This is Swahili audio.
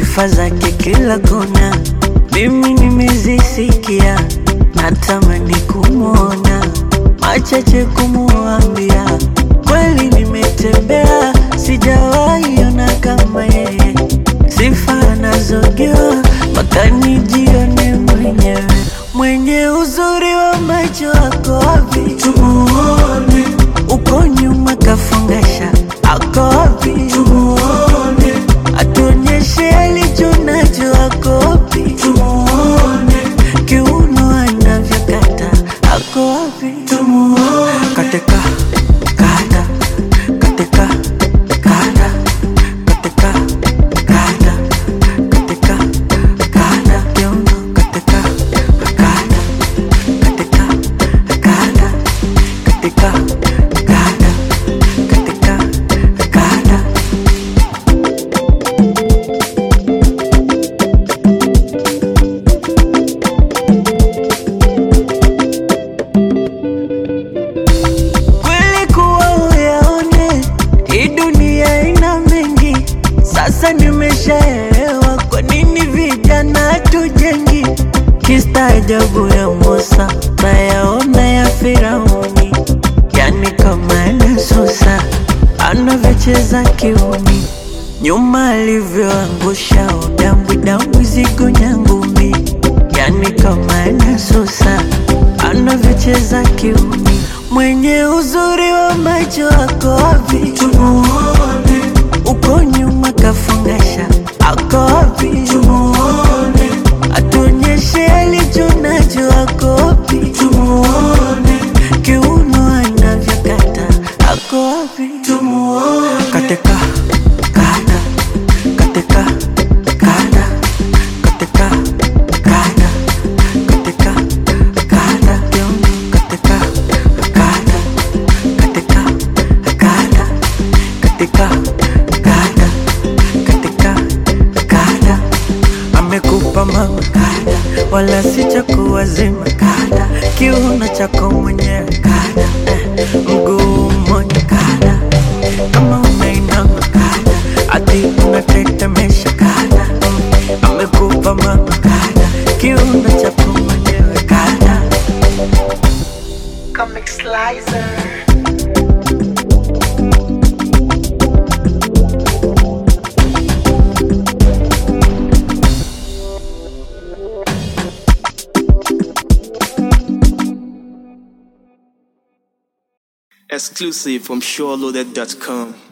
sifa zake kila kona, mimi nimezisikia, natamani kumwona, machache kumuambia, kweli nimetembea, sijawahi ona kama yeye, sifa anazogewa mpaka nijione mwenyewe, mwenye uzuri wa macho ako wapi? Tumuone uko nyuma kafungasha, ako wapi? Tumuone atuonyeshe alicho nacho, ako wapi? Tumuone kiuno anavyokata, ako wapi? Tumuone katika kada katika kada katika kada katika kada kiuno katika kada katika kada katika kada katika kada kweli kuwa uyaone hii dunia ina mengi sasa nimeshaelewa kwa nini vijana tujengi kistaajabu ya Musa nayaona ya Firauni yani kama anasusa anavyocheza kiuni nyuma alivyoangusha udambwi dambwi zigo nyangumi yani kama anasusa anavyocheza kiuni mwenye uzuri wa macho ako wapi tumuone uko nyuma kafungasha ako wapi tumuone atuonyeshe alicho nacho ako wapi tumuone kiuno anavyokata ako wapi tumuone katika kada katika kada katika kada katika kada kiuno katika kada katika kada katika kada katika kada amekupa mama kada wala si cha kuwazima kada kiuno chako mwenyewe kada eh, mguu mmoja kada kama unainama kada ati unatetemesha kada mm, amekupa mama kada kiuno chako mwenyewe kada Comic Slicer. Exclusive from SureLoaded.com.